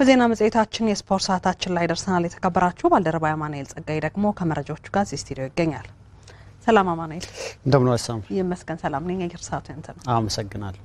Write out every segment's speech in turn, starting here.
በዜና መጽሔታችን የስፖርት ሰዓታችን ላይ ደርሰናል። የተከበራችሁ ባልደረባ አማኑኤል ጸጋይ ደግሞ ከመረጃዎቹ ጋር እዚህ ስቱዲዮ ይገኛል። ሰላም አማኑኤል። እንደምን ዋሳም ይመስገን ሰላም ነኝ። አየር ሰዓቱ ያንተ ነው። አመሰግናለሁ።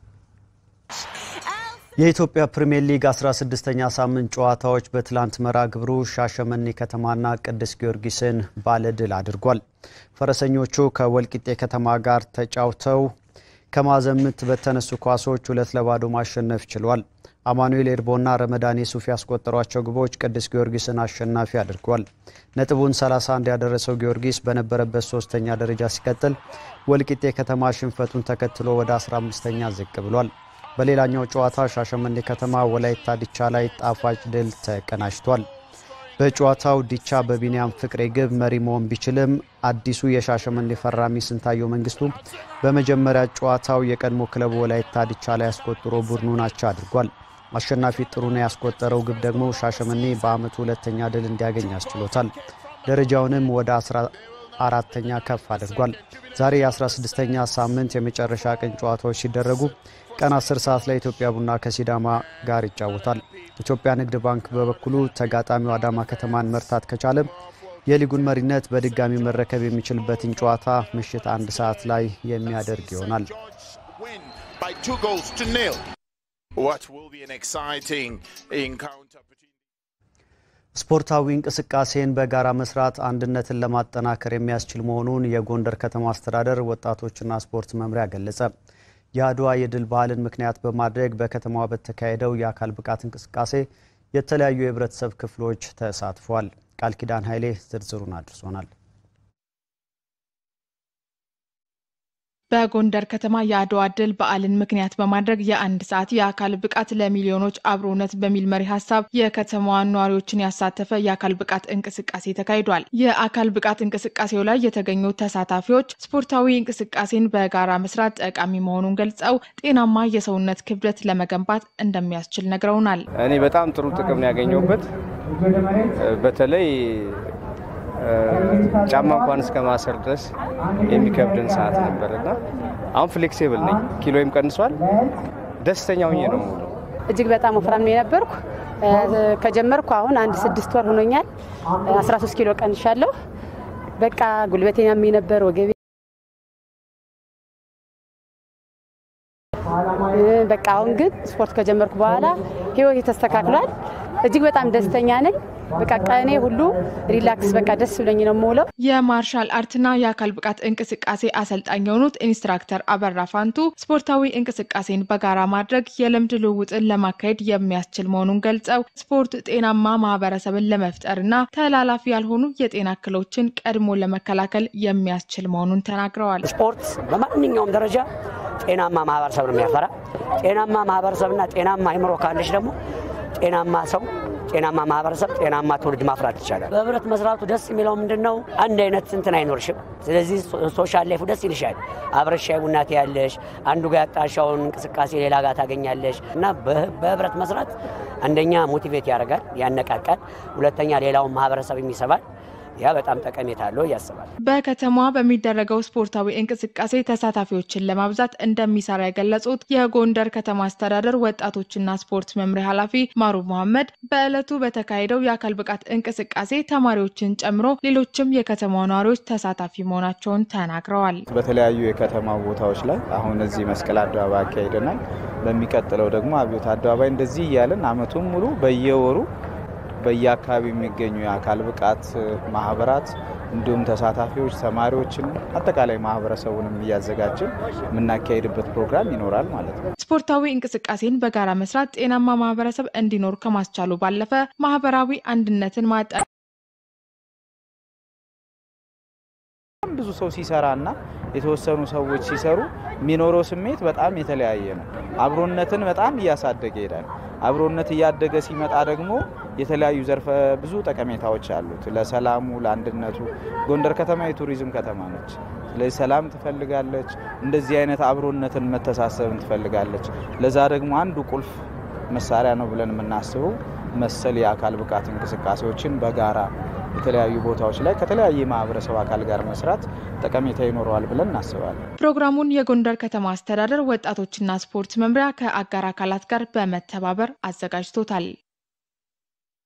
የኢትዮጵያ ፕሪምየር ሊግ 16ኛ ሳምንት ጨዋታዎች በትላንት መርሃ ግብሩ ሻሸመኔ ከተማና ቅዱስ ጊዮርጊስን ባለድል አድርጓል። ፈረሰኞቹ ከወልቂጤ ከተማ ጋር ተጫውተው ከማዕዘን ምት በተነሱ ኳሶች ሁለት ለባዶ ማሸነፍ ችሏል። አማኑኤል ኤርቦና ረመዳን ሱፍ ያስቆጠሯቸው ግቦች ቅዱስ ጊዮርጊስን አሸናፊ አድርጓል። ነጥቡን 31 ያደረሰው ጊዮርጊስ በነበረበት ሶስተኛ ደረጃ ሲቀጥል፣ ወልቂጤ ከተማ ሽንፈቱን ተከትሎ ወደ 15ኛ ዝቅ ብሏል። በሌላኛው ጨዋታ ሻሸመኔ ከተማ ወላይታ ዲቻ ላይ ጣፋጭ ድል ተቀናጅቷል። በጨዋታው ዲቻ በቢኒያም ፍቅሬ ግብ መሪ መሆን ቢችልም አዲሱ የሻሸመኔ ፈራሚ ስንታየው መንግስቱ በመጀመሪያ ጨዋታው የቀድሞ ክለቡ ወላይታ ዲቻ ላይ አስቆጥሮ ቡድኑን አቻ አድርጓል። አሸናፊ ጥሩነህ ያስቆጠረው ግብ ደግሞ ሻሸመኔ በዓመቱ ሁለተኛ ድል እንዲያገኝ አስችሎታል። ደረጃውንም ወደ 14ተኛ ከፍ አድርጓል። ዛሬ የ16ኛ ሳምንት የመጨረሻ ቀን ጨዋታዎች ሲደረጉ ቀን 10 ሰዓት ላይ ኢትዮጵያ ቡና ከሲዳማ ጋር ይጫወታል። ኢትዮጵያ ንግድ ባንክ በበኩሉ ተጋጣሚው አዳማ ከተማን መርታት ከቻለ የሊጉን መሪነት በድጋሚ መረከብ የሚችልበትን ጨዋታ ምሽት አንድ ሰዓት ላይ የሚያደርግ ይሆናል። ስፖርታዊ እንቅስቃሴን በጋራ መስራት አንድነትን ለማጠናከር የሚያስችል መሆኑን የጎንደር ከተማ አስተዳደር ወጣቶችና ስፖርት መምሪያ ገለጸ። የአድዋ የድል በዓልን ምክንያት በማድረግ በከተማዋ በተካሄደው የአካል ብቃት እንቅስቃሴ የተለያዩ የህብረተሰብ ክፍሎች ተሳትፏል። ቃል ኪዳን ኃይሌ ዝርዝሩን አድርሶናል። በጎንደር ከተማ የአድዋ ድል በዓልን ምክንያት በማድረግ የአንድ ሰዓት የአካል ብቃት ለሚሊዮኖች አብሮነት በሚል መሪ ሀሳብ የከተማዋን ነዋሪዎችን ያሳተፈ የአካል ብቃት እንቅስቃሴ ተካሂዷል። የአካል ብቃት እንቅስቃሴው ላይ የተገኙ ተሳታፊዎች ስፖርታዊ እንቅስቃሴን በጋራ መስራት ጠቃሚ መሆኑን ገልጸው ጤናማ የሰውነት ክብደት ለመገንባት እንደሚያስችል ነግረውናል። እኔ በጣም ጥሩ ጥቅም ነው ያገኘሁበት በተለይ ጫማ እንኳን እስከ ማሰር ድረስ የሚከብድን ሰዓት ነበር እና አሁን ፍሌክሲብል ነኝ። ኪሎይም ቀንሷል። ደስተኛ ሆኜ ነው ሙሉ እጅግ በጣም ወፍራም ነው የነበርኩ። ከጀመርኩ አሁን አንድ ስድስት ወር ሆኖኛል። 13 ኪሎ ቀንሻለሁ። በቃ ጉልበቴ ያመኝ ነበር፣ ወገቤ በቃ አሁን ግን ስፖርት ከጀመርኩ በኋላ ህይወቴ ተስተካክሏል። እጅግ በጣም ደስተኛ ነኝ። በቃ ቀኔ ሁሉ ሪላክስ በቃ ደስ ብሎኝ ነው የምውለው። የማርሻል አርትና የአካል ብቃት እንቅስቃሴ አሰልጣኝ የሆኑት ኢንስትራክተር አበራ ፋንቱ ስፖርታዊ እንቅስቃሴን በጋራ ማድረግ የልምድ ልውውጥን ለማካሄድ የሚያስችል መሆኑን ገልጸው ስፖርት ጤናማ ማህበረሰብን ለመፍጠርና ተላላፊ ያልሆኑ የጤና እክሎችን ቀድሞ ለመከላከል የሚያስችል መሆኑን ተናግረዋል። ስፖርት በማንኛውም ደረጃ ጤናማ ማህበረሰብ ነው የሚያፈራ። ጤናማ ማህበረሰብና ጤናማ አይምሮ ካለች ደግሞ ጤናማ ሰው ጤናማ ማህበረሰብ ጤናማ ትውልድ ማፍራት ይቻላል። በህብረት መስራቱ ደስ የሚለው ምንድን ነው? አንድ አይነት እንትን አይኖርሽም። ስለዚህ ሶሻል ላይፉ ደስ ይልሻል። አብረሽ ሻይ ቡና ትያለሽ። አንዱ ጋር ያጣሻውን እንቅስቃሴ ሌላ ጋር ታገኛለሽ እና በህብረት መስራት አንደኛ ሞቲቬት ያደርጋል፣ ያነቃቃል። ሁለተኛ ሌላውን ማህበረሰብ የሚሰባል። ያ በጣም ጠቀሜታ አለው ያስባል። በከተማዋ በሚደረገው ስፖርታዊ እንቅስቃሴ ተሳታፊዎችን ለማብዛት እንደሚሰራ የገለጹት የጎንደር ከተማ አስተዳደር ወጣቶችና ስፖርት መምሪያ ኃላፊ ማሩ መሐመድ በዕለቱ በተካሄደው የአካል ብቃት እንቅስቃሴ ተማሪዎችን ጨምሮ ሌሎችም የከተማ ነዋሪዎች ተሳታፊ መሆናቸውን ተናግረዋል። በተለያዩ የከተማ ቦታዎች ላይ አሁን እዚህ መስቀል አደባባይ አካሂደናል። በሚቀጥለው ደግሞ አብዮት አደባባይ እንደዚህ እያለን አመቱን ሙሉ በየወሩ በየአካባቢው የሚገኙ የአካል ብቃት ማህበራት እንዲሁም ተሳታፊዎች ተማሪዎችን አጠቃላይ ማህበረሰቡንም እያዘጋጀን የምናካሄድበት ፕሮግራም ይኖራል ማለት ነው። ስፖርታዊ እንቅስቃሴን በጋራ መስራት ጤናማ ማህበረሰብ እንዲኖር ከማስቻሉ ባለፈ ማህበራዊ አንድነትን ማጠ ብዙ ሰው ሲሰራና የተወሰኑ ሰዎች ሲሰሩ የሚኖረው ስሜት በጣም የተለያየ ነው። አብሮነትን በጣም እያሳደገ ይሄዳል። አብሮነት እያደገ ሲመጣ ደግሞ የተለያዩ ዘርፈ ብዙ ጠቀሜታዎች አሉት። ለሰላሙ፣ ለአንድነቱ ጎንደር ከተማ የቱሪዝም ከተማ ነች። ስለዚህ ሰላም ትፈልጋለች። እንደዚህ አይነት አብሮነትን መተሳሰብን ትፈልጋለች። ለዛ ደግሞ አንዱ ቁልፍ መሳሪያ ነው ብለን የምናስበው መሰል የአካል ብቃት እንቅስቃሴዎችን በጋራ የተለያዩ ቦታዎች ላይ ከተለያየ ማህበረሰብ አካል ጋር መስራት ጠቀሜታ ይኖረዋል ብለን እናስባለን። ፕሮግራሙን የጎንደር ከተማ አስተዳደር ወጣቶችና ስፖርት መምሪያ ከአጋር አካላት ጋር በመተባበር አዘጋጅቶታል።